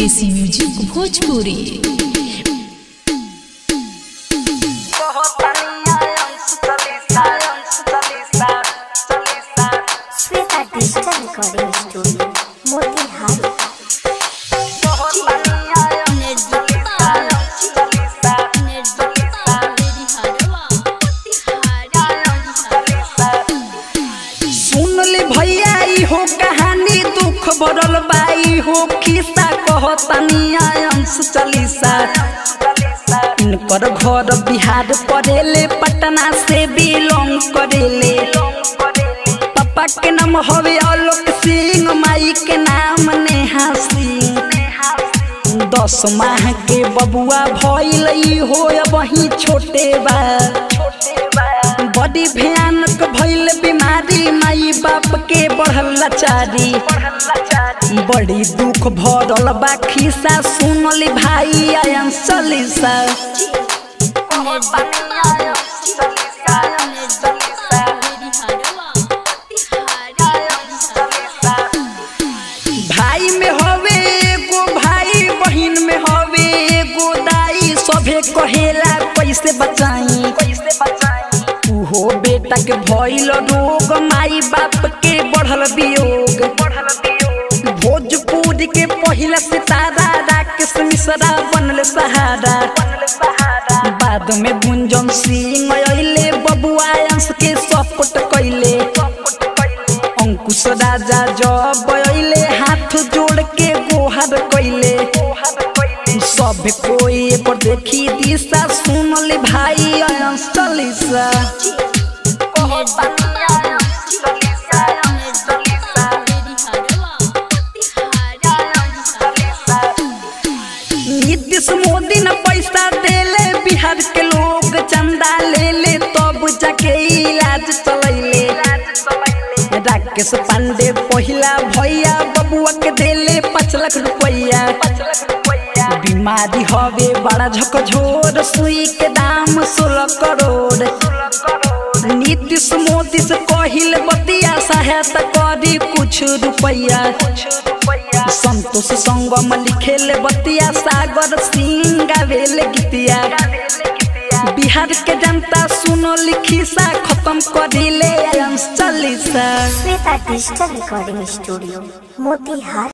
देसी music Bhojpuri Shweta digital recording studio Motihari सुन ले भैया ई हो कहानी दुख भरल बाई हो खिस्सा कहतनी अंश चालीसा इनकर घर बिहार पड़ेले पटना से बिलोंग करेले पापा के नाम हवे आलोक सिंह माई के नाम नेहा सिंह दस माह के बबुआ भइल ई हो वही छोटे बा बड़ी भयानक भइल बीमारी माई बाप के बढ़ल लाचारी बड़ी दुख भरल बा खिस्सा सुनली भाई आयन सलीसा भाई में हवे एगो भाई बहिन में हवे एगो दाई सभे कहेला कैसे बचाई कैसे बचाई उहो बेटा के भइल रोग माई बाप के बढ़ल वियोग बढ़ल वियोग भोजपुरी के पहिला सितारा राकेश मिश्रा बनल सहारा बनल सहारा बाद में गुंजन सिंह अइले बबुआ अंश के सपोर्ट कइले अंकुश राजा जब अइले हाथ जोड़ के गोहर कइले सब कोई पर देखी दिशा सुनले भाई अंश चालीसा नीतीश मोदी न पैसा देले बिहार के लोग चंदा ले ले तब जाके इलाज चलैले राकेश पांडे पहिला भैया बबुआ के देले पाँच लाख रुपया बीमारी हवे बड़ा झकझोर सुई के दाम सोलह करोड़ नीतीश मोदी से कहिल बतिया सहायता करी कुछ रुपया संतोष संगम लिखेले बतिया सागर सिंह गावेले गीतिया बिहार के जनता सुनो लिखी सा खत्म करिले अंश चालीसा Shweta digital recording studio Motihari